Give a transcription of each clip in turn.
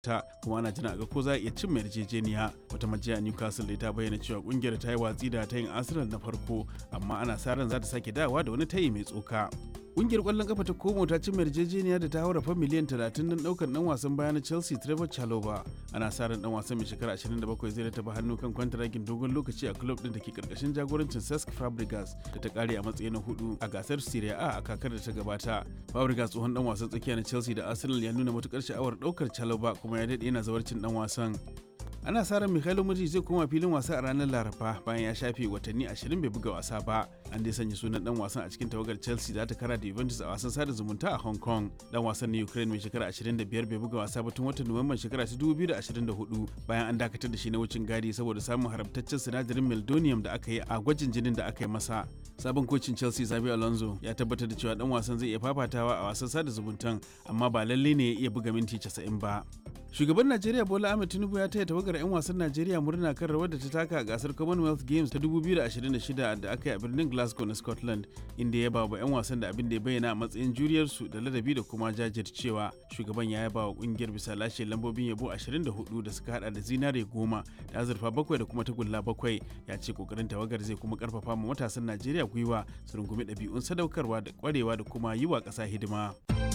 ta kuma ana jira ga ko za a iya cin yarjejeniya wata majiya Newcastle da ta bayyana cewa kungiyar ta yi watsi da tayin Arsenal na farko amma ana sa ran za ta sake dawowa da wani tayi mai tsoka. Kungiyar kwallon kafa ta Como ta cin yarjejeniya da ta haura fa miliyan 30 don daukar dan wasan baya na Chelsea Trevor Chalobah. Ana sa ran dan wasan mai shekara 27 zai rataba hannu kan kwantaragin dogon lokaci a club din da ke karkashin jagorancin Cesc Fabregas da ta kare a matsayi na hudu a gasar Serie A a kakar da ta gabata. Fabregas tsohon dan wasan tsakiya na Chelsea da Arsenal ya nuna matukar sha'awar daukar Chalobah kuma ya dade yana zawarcin dan wasan. ana sa ran Mikhailo Mudrik zai koma filin wasa a ranar Laraba bayan ya shafe watanni 20 bai buga wasa ba. An dai sanya sunan dan wasan a cikin tawagar Chelsea za ta kara da Juventus a wasan sada zumunta a Hong Kong. Dan wasan na Ukraine mai shekara 25 bai buga wasa ba tun watan Nuwamban shekara 2024 bayan an dakatar da shi na wucin gadi saboda samun haramtaccen sinadarin meldonium da aka yi a gwajin jinin da aka yi masa. Sabon kocin Chelsea Xabi Alonso ya tabbatar da cewa dan wasan zai iya fafatawa a wasan sada zumuntan amma ba lalle ne ya iya buga minti 90 ba. Shugaban Najeriya Bola Ahmed Tinubu ya taya tawagar 'yan wasan Najeriya murna kan rawar da ta taka a gasar Commonwealth Games ta 2026 da aka yi a birnin Glasgow na Scotland, inda ya ba wa 'yan wasan da abin da ya bayyana a matsayin juriyarsu da ladabi da kuma jajircewa. Shugaban ya yaba wa kungiyar bisa lashe lambobin yabo 24 da suka hada da zinare goma da azurfa bakwai da kuma tagulla bakwai. Ya ce kokarin tawagar zai kuma karfafa ma matasan Najeriya gwiwa su rungumi ɗabi'un sadaukarwa da kwarewa da kuma yi wa ƙasa hidima.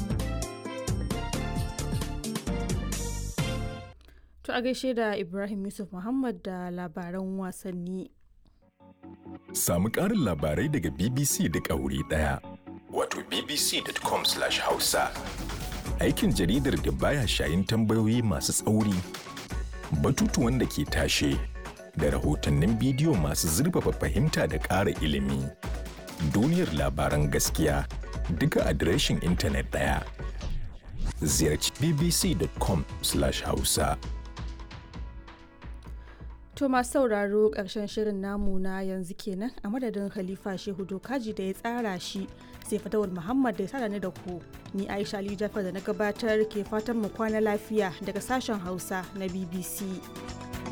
To a gaishe da Ibrahim Yusuf Muhammad da labaran wasanni. Samu ƙarin labarai daga BBC da wuri ɗaya. Wato bbc.com/hausa. Aikin jaridar da baya shayin tambayoyi masu tsauri, batutuwan da ke tashe, da rahotannin bidiyo masu zurfafa fahimta da ƙara ilimi. Duniyar labaran gaskiya duka adireshin intanet ɗaya. Ziyarci bbc.com/hausa. To masu sauraro ƙarshen shirin namu na yanzu kenan a madadin Khalifa Shehu Dokaji da ya tsara shi sai fatawar Muhammad da ya sada ni da ku. Ni Aisha Ali Jafar da na gabatar ke fatan mu kwana lafiya daga sashen Hausa na BBC.